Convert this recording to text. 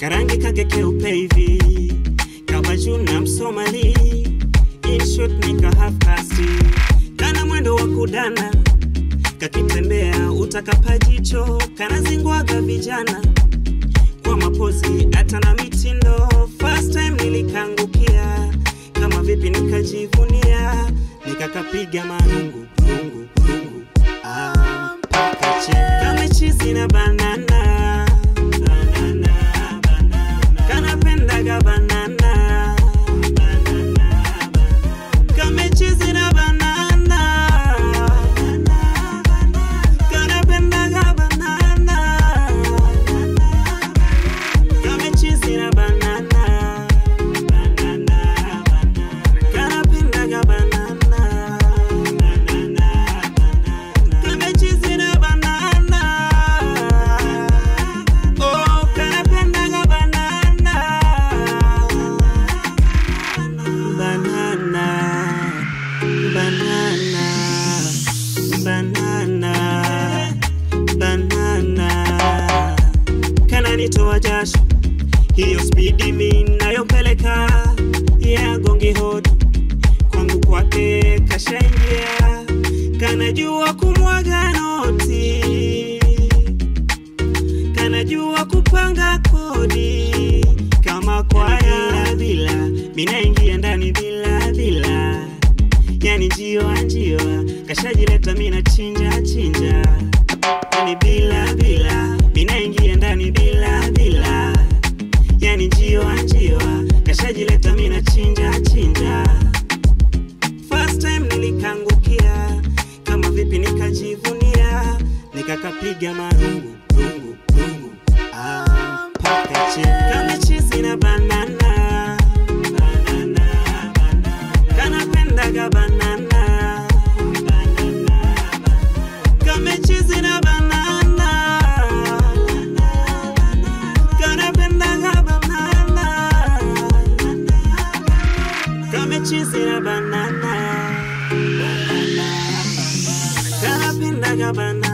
karangi kake keupe hivi kabajuna msomali inshot nika half kasti kana mwendo wa kudana kakitembea utakapa jicho kanazingwaga vijana kwa mapozi hata na mitindo first time nilikangukia kama vipi nikajivunia nikakapiga marungu rungu rungu ah, mpaka che kama chizi na banana banana banana kanapendaga banana banana kama chizi na banana kanapendaga banana kama chizi na banana banana kanapendaga banana banana kama chizi na banana oh kanapendaga banana banana banana banana banana kananitoa jasho hiyo spidi mi nayopeleka ya gongi hodi kwangu kwake kashaingia kanajua kumwaga noti kanajua kupanga kodi kama kwaya bila minaingia ndani bila bila yani njiwa njiwa kashajileta mina chinja chinja yani bila bila minaingia ndani bila bila yani njiwa njiwa kashajileta mina chinja chinja first time nilikangukia kama vipi nikajivunia nikakapiga marungu rungu rungu ah, mpaka che kama chizi na banana banana banana kanapendaga banana banana kama chizi na banana kanapendaga banana kama chizi na banana banana kanapendaga banana